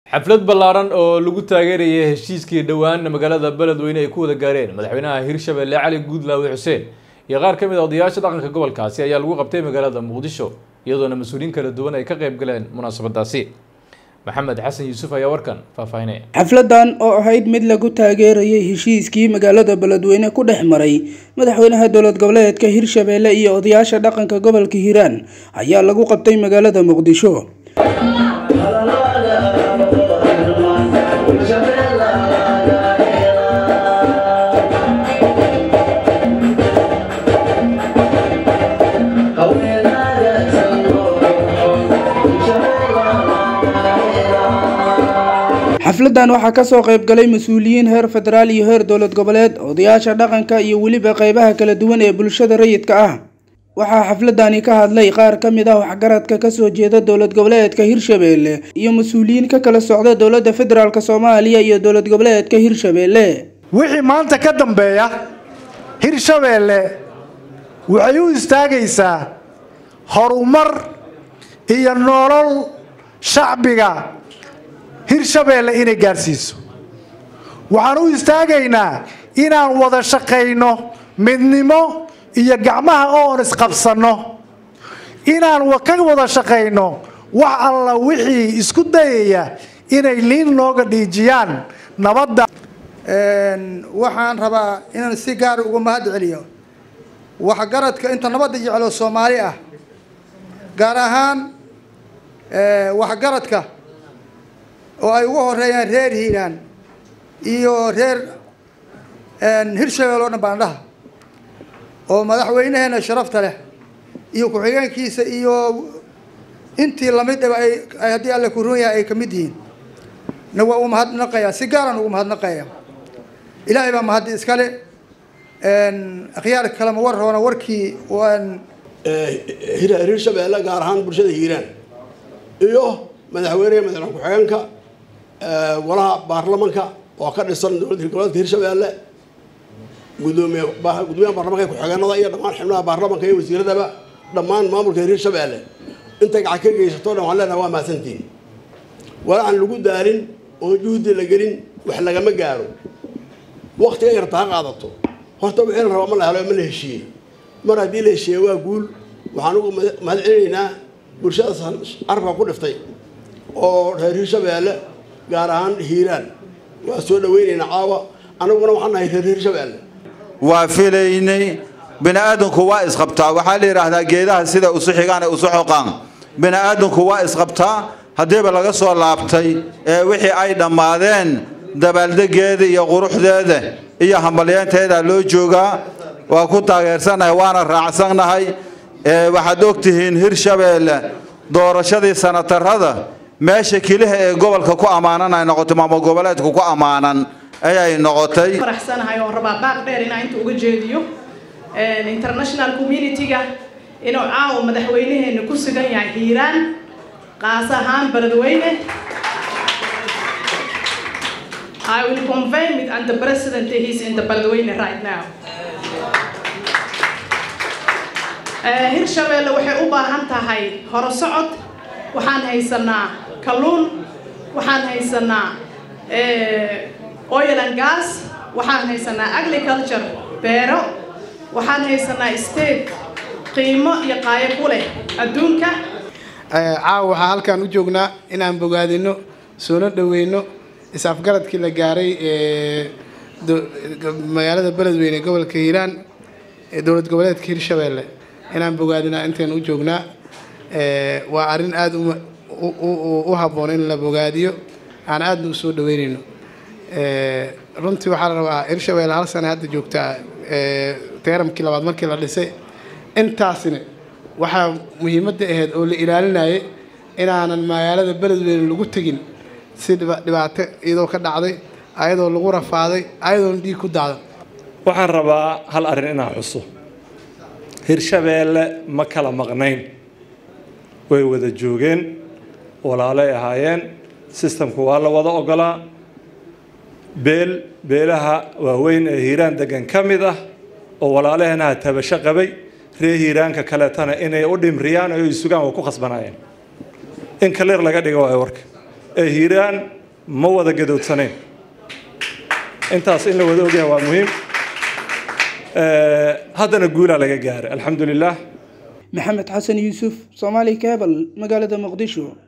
xaflad ballaaran oo lagu taageerayay heshiiskii dhowaan magaalada beledweyne ay ku wada gaareen madaxweynaha hirshabelle cali guudlaawe xuseen iyo qaar ka mid a odayaasha dhaqanka gobolkaasi ayaa lagu qabtay magaalada muqdisho iyadoona mas-uuliyiin kala duwan ay ka qayb galeen munaasabadaasi maxamed xasan yuusuf ayaa warkan faahfaahinaya xafladan oo ahayd mid lagu taageerayay heshiiskii magaalada beledweyne ku dhex maray madaxweynaha dowlad goboleedka hirshabelle iyo odayaasha dhaqanka gobolka hiiraan ayaa lagu qabtay magaalada muqdisho xafladan waxaa kasoo qayb galay mas-uuliyiin heer federaal iyo heer dowlad goboleed odayaasha dhaqanka iyo weliba qeybaha kala duwan ee bulshada rayidka ah waxaa xafladani ka hadlay qaar ka mid ah waxgaradka kasoo jeeda dowlad goboleedka hirshabelle iyo mas-uuliyiin ka kala socda dowladda federaalk soomaaliya iyo dowlad goboleedka hirshabelle wixii maanta ka dambeeya hirshabelle waxay u istaagaysaa horumar iyo nolol shacbiga hirshabelle inay gaarsiiso waxaan u istaagaynaa inaan wada shaqayno midnimo iyo gacmaha oon isqabsanno inaan ka wada shaqayno wax alla wixii isku dayaya inay liin nooga dhiijiyaan nabadda waxaan rabaa inaan si gaara uga mahad celiyo waxgaradka inta nabadda jeclo soomaali ah gaar ahaan waxgaradka oo ay ugu horeeyaan reer hiiraan iyo reer hirshabelle oo dhan baandhaha oo madaxweynaheena sharafta leh iyo ku-xigeenkiisa iyo intii lamidaba ay haddii alle ku run yahay ay ka mid yihiin na waa u mahadnaqayaa si gaaraan ugu mahadnaqaya ilaahay baa mahaddi iskale akhyaar kalema war roona warkii waan hirshabelle gaar ahaan bulshada hiiraan iyo madaxweyneha madaxweyne ku-xigeenka golaha baarlamanka oo ka dhisan dowladda goboleedka hirshabelle gudoomiye gudoomiyaha baarlamanka ku-xigeenada iyo dhammaan xubnaha baarlamanka iyo wasiiradaba dhammaan maamulka hirshabelle intay gacan ka geysato dhan waan leenaha waa mahadsantiin walaacan lagu daalin oon juhdi la gelin wax lagama gaaro waktiga yarta ha qaadato horta wixii la rabaa ma la helo ma la heshiiyey mar haddii la heshiiyey waa guul waxaan ugu mahad celinaynaa bulshadaas carabka ku dhiftay oo reer hirshabelle gaar ahaan hiiraan waa soo dhaweynaynaa caawa anaguna waxaan nahay reer hirshabelle waa filaynay bini aadamku waa isqabtaa waxaa la yidhaahdaa geedaha sida usu xigaan ee usu xoqaan bini aadamku waa isqabtaa haddiiba laga soo laabtay ee wixii ay dhammaadeen dabaaldegeeda iyo quruxdeeda iyo hambalyeynteeda loo joogaa waa ku taageersannahay waana raacsannahay waxaad ogtihiin hirshabelle doorashadii sanatarada meesha keliha ee gobolka ku ammaanan ay noqotay maamul goboleedka ku ammaanan ayay noqotay faraxsanahay oo rabaa baaq dheer inaan inta uga jeediyo international community-ga inuu caawa madaxweynaheena ku sugan yahay hiiraan qaas ahaan beledweyne I will confirm it and the president is in the beledweyne right now hirshabelle waxay u baahan tahay horosocod waxaan haysanaa kalluun waxaan haysanaa oil and gas waxaan haysanaa agriculture beero waxaan haysanaa state qiimo iyo qaayo ku leh adduunka caawa waxaa halkaan u joognaa inaan bogaadino soona dhaweyno is-afgaradkii la gaaray magaalada beledweyne gobolka hiiraan ee dowlad goboleedka hirshabelle inaan bogaadinaa intaynu u joognaa waa arrin aada u habboon in la bogaadiyo aan aadna u soo dhaweynayno runtii waxaa la rabaa hirshabelle hal sana hadda joogtaa teeramkii labaad markii la dhisay intaasina waxaa muhiimadda ahayd oo la ilaalinayay inaanan magaalada beledweyne lagu tegin si dhibaato iyadoo ka dhacday ayadoo lagu rafaaday ayadoona dhiig ku daadan waxaan rabaa hal arrin inaan xuso hirshabelle ma kala maqnayn way wada joogeen walaalay ahaayeen sistamku waa la wada ogolaa beel beelaha waaweyn ee hiiraan degan ka mid ah oo walaalaheenaha tabasho qabay ree hiiraanka kaleetana inay u dhimriyaan oo ay sugaan waa ku khasbanaayeen in kaliir laga dhigo waayo warka ee hiiraan ma wada gadoodsanayn intaas in la wada ogyahay waa muhiim haddana guulaa laga gaaray alxamdu lilah maxamed xasan yuusuf soomaali cebal magaalada muqdisho